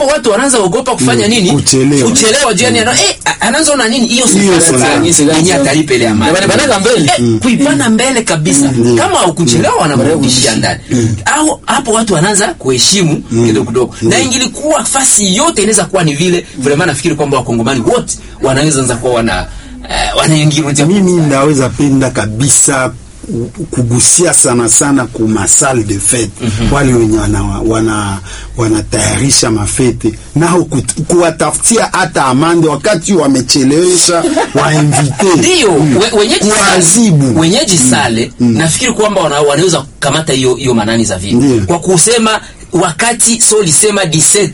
hapo watu wanaanza ogopa kufanya nini Kuchelewa. kuchelewa juu yani ana- eh a- anaanza ona nini hiyo Hiyo si fulani. yenye atalipa ile amani Na wanapanaga mbele. Eh, kuipana mbele kabisa kama haukuchelewa wanakurudishia ndani au hapo watu wanaanza kuheshimu kidogo kidogo na ingilikuwa fasi yote inaweza kuwa ni vile vraiment nafikiri kwamba wakongomani wote wanaweza anza kuwa wana eh, wanaingirudia mimi ndaweza penda kabisa ku- kugusia sana sana ku masal de fete wale wenye wana, wana, wanatayarisha mafete nao kut- kuwatafutia hata amande wakati wamechelewesha wainvite ndio we- wenyeji sale, kuwazibu wenyeji sale nafikiri kwamba wana, wanaweza kukamata hiyo hiyo manani za vile Ndio. kwa kusema wakati so lisema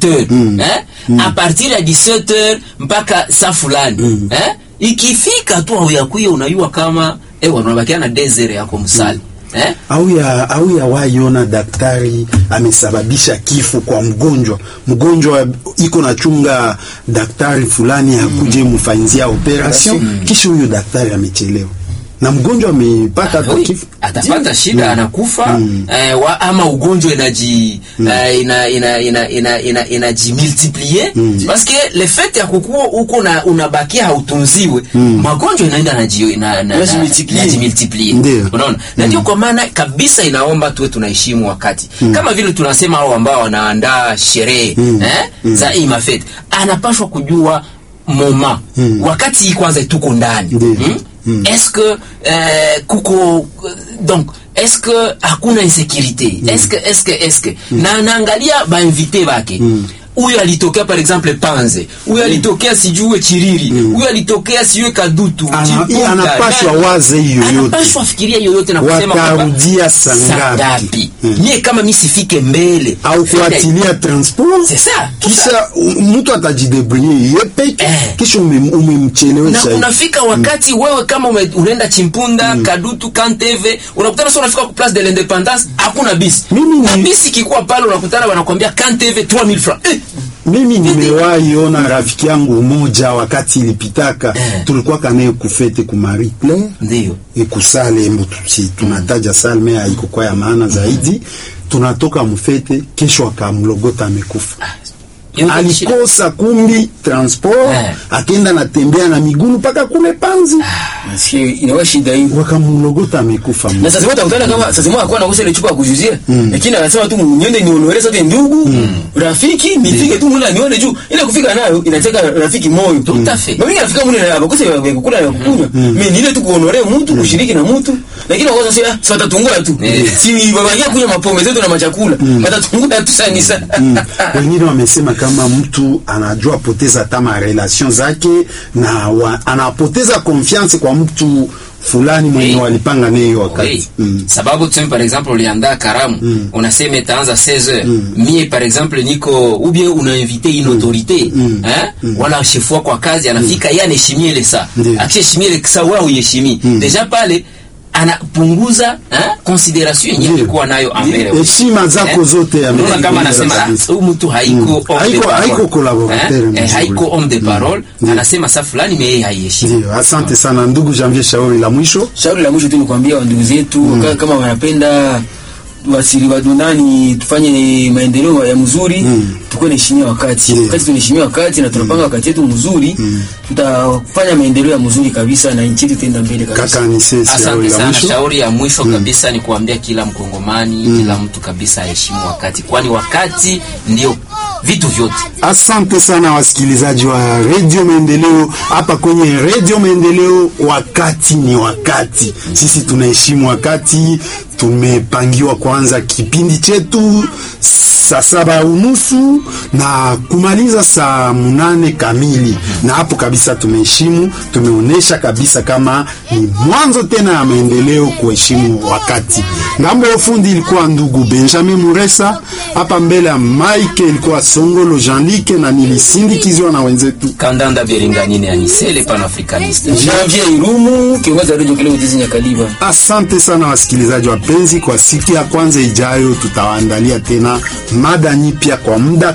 17h eh? a partir ya 17h mpaka saa fulani eh? ikifika tu auyakuya unayua kama ewa unabakia na desert yako msali eh? au ya au ya waiona daktari amesababisha kifo kwa mgonjwa mgonjwa iko na chunga daktari fulani akuje mfanyizia operation kisha huyo daktari amechelewa na mgonjwa amepata hata Oui, kifo atapata shida anakufa eh, wa, ama ugonjwa inaji eh, ina ina ina ina ina inajimultiplier parce que le fait ya kukua huko na unabakia hautunziwe magonjwa inaenda naji na, na, Inajimultiplier. najimultiplier Ndio. unaona na ndio kwa maana kabisa inaomba tuwe tunaheshimu wakati kama vile tunasema hao ambao wanaandaa sherehe eh, za hii mafete anapashwa kujua moma wakati hii kwanza tuko ndani Ndio. hmm? est-ce que euh, kuko donc est-ce que hakuna insécurité est-ce que est-ce que est-ce que na naangalia bainvite bake huyo alitokea par exemple panze huyo alitokea sijue chiriri huyo alitokea sijue kadutu Ana- Chipuka, anapashwa nani. waze hiyo yote. anapashwa fikiria yoyote na kusema kwamba Watarudia saa saa ngapi? ngapi Mm. mie kama mi sifike mbele au kuatilia transport C'est ça, tout kisha u- mtu atajidebrouiller ye peke Eh. kisha ume- na umemchelewesha hivi. unafika wakati wewe kama ume, unaenda chimpunda kadutu kanteve unakutana sasa unafika ku place de l'independance hakuna bisi Mimi na ni- bisi ikikuwa pale unakutana wanakwambia kanteve 3000 francs eh, mimi nimewahi ona rafiki yangu mmoja wakati ilipitaka Eh. tulikuwa kanaye kufete ku Marie Claire ndio ikusale embo tusi tunataja salme haikukuwa ya maana zaidi tunatoka mfete kesho akamlogota amekufa Yote ni shida. alikosa kumbi transport Eh. akenda natembea na miguu mpaka kule panzi Nasikia inakuwa shida hii. wakamlogota amekufa na sasa utakutana kama sasa mwa akuwa nakosa ile chupa ya kujuzia lakini anasema tu niende nionore sote ndugu rafiki nifike tu mula nione juu ile kufika nayo inateka rafiki moyo Tout à fait. mimi nafika mule na abakosa ya kukula na kukunywa mimi ni ile tu kuonore mtu kushiriki na mtu lakini wakosa sasa si watatungua tu Eh. si babangia kunywa mapombe zetu na machakula watatungua tu sana sana wengine wamesema kama mtu anajua poteza hata marelation zake na wa, anapoteza confiance kwa mtu fulani mwenye Oui. walipanga naye hiyo wakati Oui. mm. sababu tuseme par exemple uliandaa karamu unasema itaanza 16h mie par exemple niko ou bien unainvite une autorité hein wala chef wako kwa kazi anafika yeye anaheshimia ile saa Ndiyo. akishaheshimia ile saa wewe uiheshimii deja pale anapunguza hein consideration yenyewe Ndiyo. alikuwa nayo ambele heshima zako zote unaona kama amepunguza anasema kabisa. "Ah, huyu mtu haiko homme de Haiko- parole." haiko collaborateur Eh, mzuri. eh, haiko homme de parole Ndiyo. anasema saa fulani mais yeye haiheshimu Ndiyo, asante sana ndugu Janvier Shauri la mwisho shauri la mwisho tu ni kuambia wandugu zetu ka- kama wanapenda wasiri wadunani tufanye maendeleo ya mzuri tukuwe naheshimia wakati Ndiyo. wakati tunaheshimia wakati na tunapanga wakati yetu mzuri tutafanya maendeleo ya mzuri kabisa na nchi yetu itaenda mbele kabisa kaka Anise Shauri Asante la sana. mwisho Shauri ya mwisho kabisa ni kuambia kila Mkongomani, kila mtu kabisa aheshimu wakati, kwani wakati ndio vitu vyote. Asante sana wasikilizaji wa Radio Maendeleo. Hapa kwenye Radio Maendeleo, wakati ni wakati. Sisi tunaheshimu wakati. Tumepangiwa kwanza kipindi chetu saa saba unusu na kumaliza saa munane kamili, na hapo kabisa tumeheshimu, tumeonyesha kabisa kama ni mwanzo tena ya maendeleo kuheshimu wakati. Ngambo ya ufundi ilikuwa ndugu Benjamin Muresa, hapa mbele ya Mike ilikuwa Songolo Jean-Luc na nilisindikizwa na wenzetu. Kandanda Beringanine Anisele Panafricaniste. Janvier Irumu kiongozi wa redio Kileo Tizi Nyakaliba Asante sana wasikilizaji wapenzi, kwa siku ya kwanza ijayo tutawaandalia tena mada nyipya kwa muda